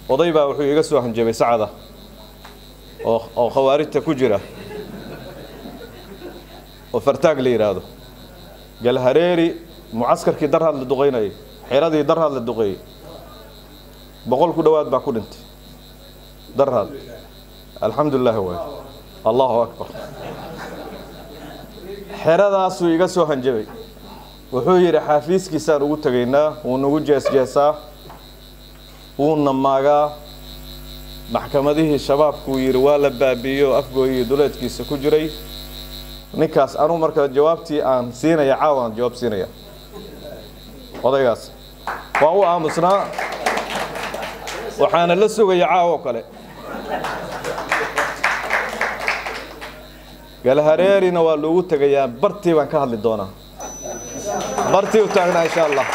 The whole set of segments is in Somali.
oday baa wuxuu iga soo hanjabay sacada oo oo khawaarijta ku jira oo fartaag la yidhaahdo galhareeri mucaskarkii darhaad la duqaynayay xeradii darhaad la duqeeyey boqol ku dhowaad baa ku dhintay darhaad alxamdu lilah waay allahu akbar xeradaasuu iga soo hanjabay wuxuu yidhi xaafiiskiisaan ugu tegaynaa wuu nagu jeesjeesaa wuuna maagaa maxkamadihii shabaabkuu yidhi waa la baabiiyo afgooyii duleedkiisa ku jiray ninkaas anugu marka jawaabtii aan siinaya caawaan jawaab siinaya odaygaas waa u aamusnaa waxaana la sugaya caawo kale galhareerina waa loogu tegayaa bartii baan ka hadli doonaa bartii u taagnaa insha allah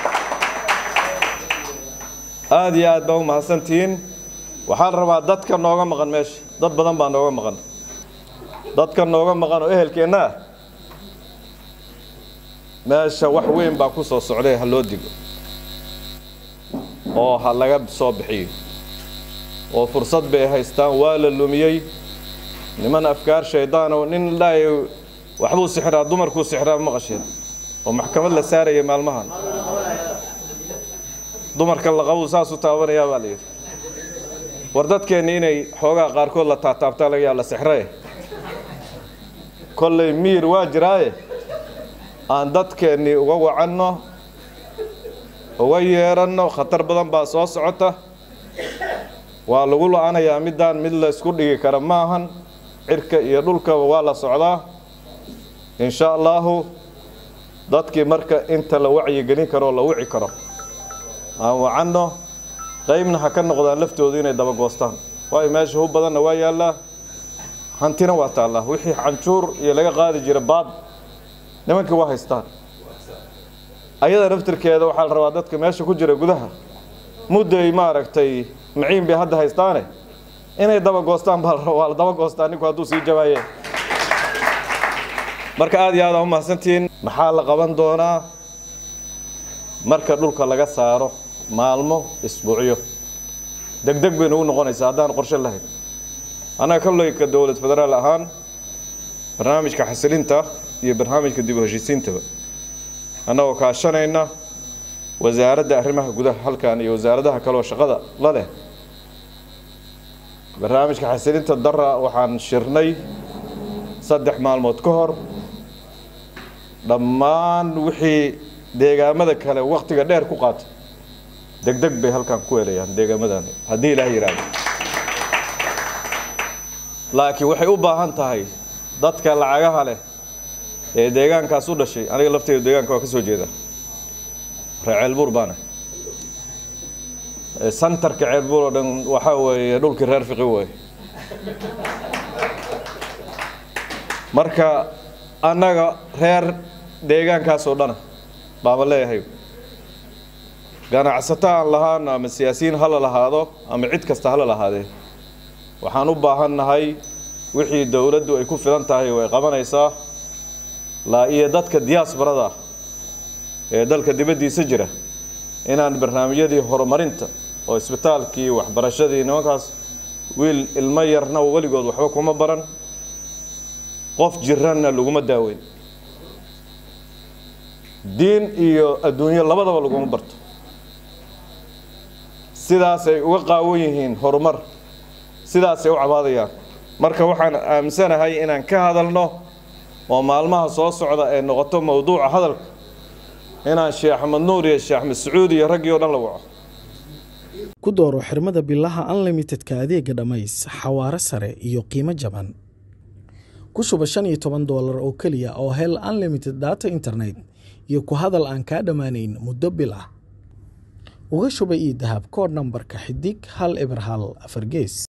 aada iyo aad baa u mahadsantihiin waxaa la rabaa dadka nooga maqan meesha dad badan baa nooga maqan dadka nooga maqan oo ehelkeenna ah meesha wax weyn baa ku soo socday ha loo digo oo ha laga soo bixiyo oo fursad bay haystaan waa la lumiyey niman afkaar shaydaan oo nin dhaay waxbuu sixraa dumarkuu sixraa maqasheen oo maxkamad la saaraya maalmahan dumarka laqabuu saasuu taabanayaa baa la yidhi war dadkeenni inay xoogaa qaarkood la taataabtaa laga yaa la sixraye kollay miyir waa jiraaye aan dadkeennii uga wacanno uga yeedhanno khatar badan baa soo socota waa lagu la-anayaa middaan mid la isku dhigi kara ma ahan cirka iyo dhulkaba waa la socdaa insha allaahu dadkii marka inta la wacyigelin karoo la wici karo aan wacanno qaybna ha ka noqdaan laftoodu inay dabagoostaan waayo meesha hu badanna waa yaallaa hantina waa taallaa wixii canjuur iyo laga qaadi jira baad nimankii waa haystaan ayada naftirkeeda waxaa la rabaa dadka meesha ku jira gudaha mudday maaragtay maciin bay hadda haystaane inay dabagoostaan baa waa la dabagoostaa ninku hadduu sii jabaaye marka aada iyo aad aa u mahadsantihiin maxaa la qaban doonaa marka dhulka laga saaro maalmo isbuucyo deg deg bay nagu noqonaysaa haddaan qorshe lahayn annaga kollayka dowlad federaal ahaan barnaamijka xasilinta iyo barnaamijka dib u heshiisiintaba annagoo kaashanayna wasaaradda arrimaha gudaha halkan iyo wasaaradaha kaleoo shaqada la leh barnaamijka xasilinta dara waxaan shirnay saddex maalmood ka hor dhammaan wixii deegaamada kale wakhtiga dheer ku qaatay deg deg bay halkan ku helayaan deegaamadani haddii ilaah yidhaahdo laakiin waxay u baahan tahay dadka lacagaha leh ee deegaankaas u dhashay aniga lafteyda deegaanka waa ka soo jeeda ree ceelbuur baana santarka ceelbuur oo dhan waxaa weeye dhulkii reer fiqi wey marka annaga reer deegaankaas oo dhana baama leeyahay ganacsato aan lahaano ama siyaasiyiin hala lahaado ama cid kasta hala lahaadee waxaan u baahan nahay wixii dowladdu ay ku filan tahay way qabanaysaa laa iyo dadka diyaasbarada ah ee dalka dibaddiisa jira inaan barnaamijyadii horumarinta oo isbitaalkii waxbarashadii nimankaas wiil ilmo yarna weligood waxba kuma baran qof jiranna laguma daaweyn diin iyo adduunyo labadaba laguma barto sidaasay uga qaawan yihiin horumar sidaasay u cabaadayaan marka waxaan aaminsanahay inaan ka hadalno oo maalmaha soo socda ay noqoto mowduuca hadalka inaan sheekh axmed nuur iyo sheekh axmed sacuud iyo raggii oo dhan la waco ku dooro xirmada bilaha unlimitedka adeega dhammays xawaare sare iyo qiimo jaban ku shuba shan iyo toban doolar oo keliya oo hel unlimited data internet iyo ku hadal aan kaa dhammaanayn muddo bil ah uga shuba ii dahab koodh nambarka xidig hal eber hal afar gees